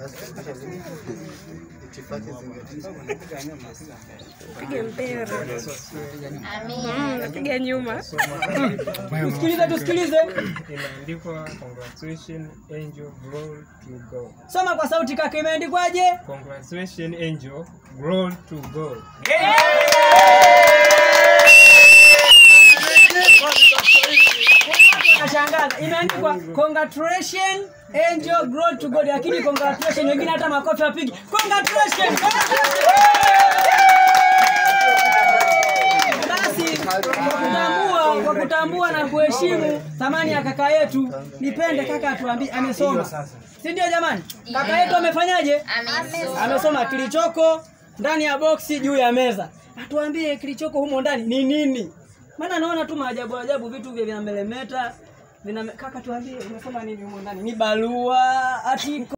Pige mpira. Mm, napiga nyuma. Tusikilize, tusikilize. Imeandikwa congratulations angel glory to God. Soma kwa sauti kaka, imeandikwaje? Congratulations angel glory to God. Nashangaza, imeandikwa congratulations angel glory to God, lakini congratulations wengine hata makofi wapigi. Congratulations. Basi kwa kutambua, kwa kutambua na kuheshimu thamani ya kaka yetu, nipende kaka atuambie amesoma, si ndio jamani? Kaka yetu amefanyaje? Amesoma kilichoko ndani ya boksi juu ya meza, atuambie kilichoko humo ndani ni nini? Maana naona tu maajabu ajabu, vitu vya vinamelemeta vina kaka, tuambie umesoma nini humo ndani? Ni barua, atiko